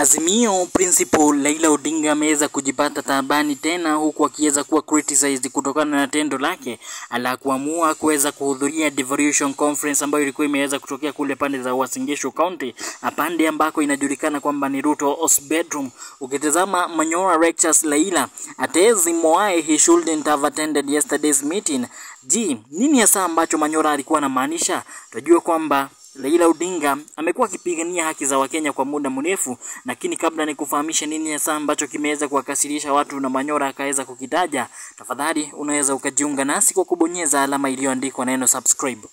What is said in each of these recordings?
Azimio Principal Raila Odinga ameweza kujipata taabani tena huku akiweza kuwa criticized kutokana na tendo lake la kuamua kuweza kuhudhuria devolution conference ambayo ilikuwa imeweza kutokea kule pande za Uasin Gishu County, pande ambako inajulikana kwamba ni Ruto's bedroom. Ukitazama Manyora lectures Raila atezi why he shouldn't have attended yesterday's meeting. Ji, nini hasa ambacho Manyora alikuwa anamaanisha? Tunajua kwamba Raila Odinga amekuwa akipigania haki za Wakenya kwa muda mrefu, lakini kabla ni kufahamisha nini hasa ambacho kimeweza kuwakasirisha watu na Manyora akaweza kukitaja, tafadhali unaweza ukajiunga nasi kwa kubonyeza alama iliyoandikwa neno subscribe.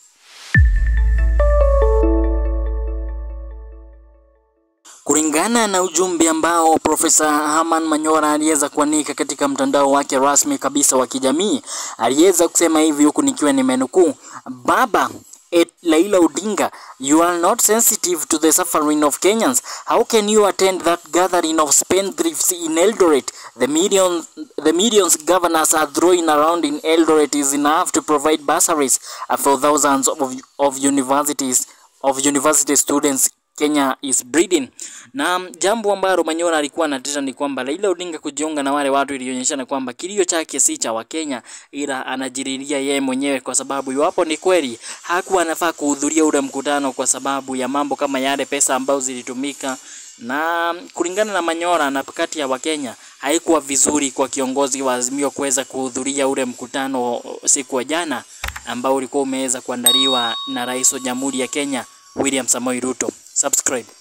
Kulingana na ujumbe ambao Profesa Herman Manyora aliweza kuanika katika mtandao wake rasmi kabisa wa kijamii, aliweza kusema hivi, huku nikiwa nimenukuu: baba at Laila Odinga, you are not sensitive to the suffering of Kenyans. How can you attend that gathering of spendthrifts in Eldoret? The millions, the millions governors are throwing around in Eldoret is enough to provide bursaries for thousands of, of universities of university students Kenya is breeding. Na jambo ambalo Manyora alikuwa anateta ni kwamba Raila Odinga kujiunga na wale watu ilionyeshana kwamba kilio chake si cha Wakenya ila anajiriria yeye mwenyewe, kwa sababu iwapo ni kweli hakuwa anafaa kuhudhuria ule mkutano kwa sababu ya mambo kama yale pesa ambazo zilitumika, na kulingana na Manyora na kati ya Wakenya haikuwa vizuri kwa kiongozi wa Azimio kuweza kuhudhuria ule mkutano siku ya jana ambao ulikuwa umeweza kuandaliwa na Rais wa Jamhuri ya Kenya William Samoei Ruto. Subscribe.